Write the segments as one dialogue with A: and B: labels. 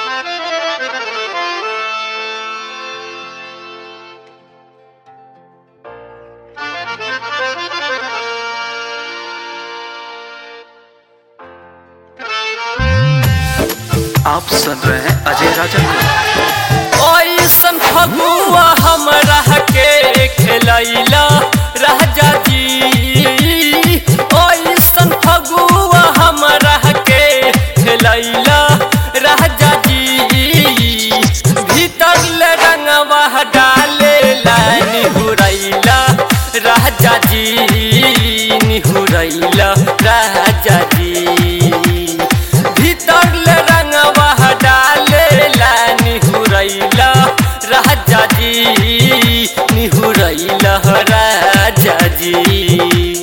A: आप सुन रहे हैं अजय राजा को
B: ओइसन फगुआ हमरा के खेलैला राजा जी ओइसन फगुआ हमरा के खेलैला राजा जी भीतर ले रंगवा डाले ला निहुरैला राजा जी निहुरैला राजा जी भीतर ले रंगवा डाले ला निहुरैला राजा जी निहुरैला राजा जी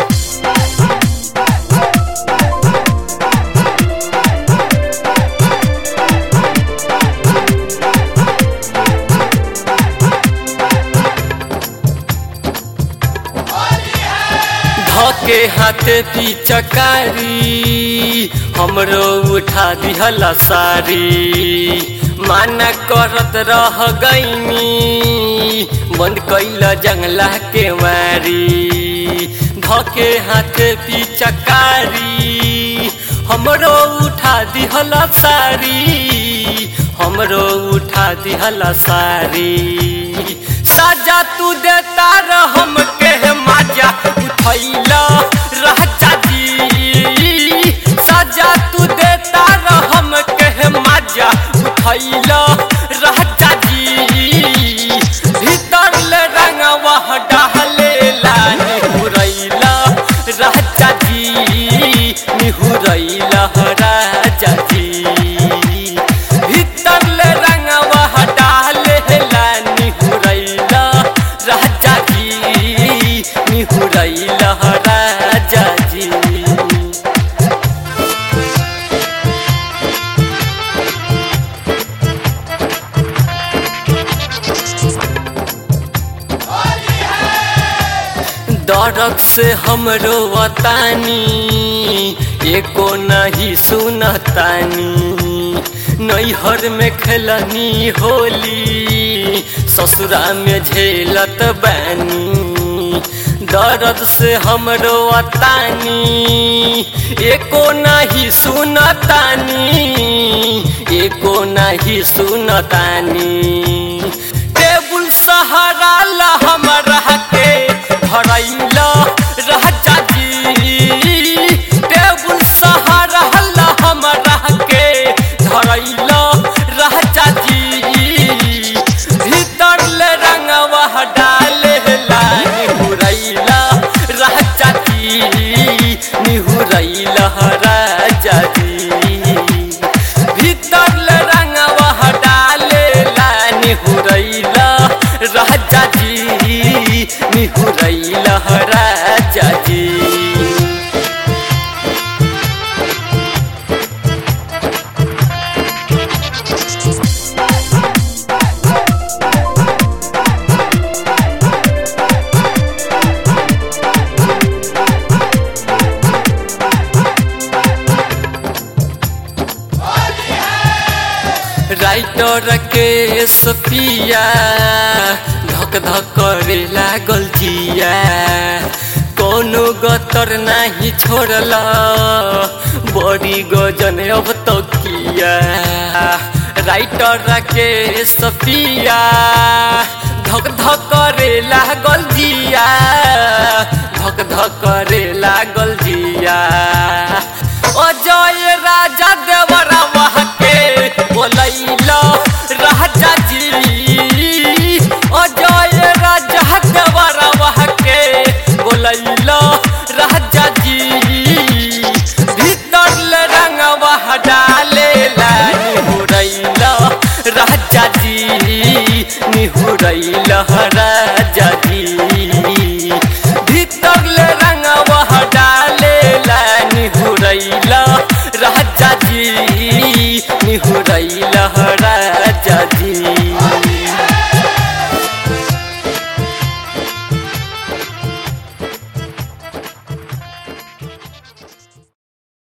B: धके हाथे पिचकारी हमरो उठा दिहला सारी माना करत रह गईनी बंद कैला जंगला के मारी धके हाथे पिचकारी हमरो उठा दिहला सारी हमरो उठा दिहला सारी साजा तू देता रह हमके माजा उठैला राजा जी साजा तू देता रह हमके माजा उठैला राजा जी भीतर ले रंगवा डाले ला निहुरैला राजा जी निहुरैला राजा जी भीतर ले रंगवा डाले ला निहुरैला राजा जी निहुरैला राजा जी दर्द से हमरो वतानी एको नहीं सुनतानी नैहर में खेलनी होली ससुरा में झेलत बानी दर्द से हमरो वतानी एको नहीं सुनतानी एको नहीं सुनतानी टेबुल सहारा ला हमरा के धरैला राजा जी टेबुल सहारा ला हमरा के धरैला राजा जी भीतर ले रंगवा डाले ला निहुरैला राजा जी निहुरैला राजा जी भीतर ले रंगवा डाले ला निहुरैला राजा जी निहुरैला राजा जी राइटर के सफिया धक धक करे लागल जिया कोनो गतर नाही छोड़ला बड़ी गजन अब तो किया राइटर के सफिया धक धक करे लागल जिया धक धक करे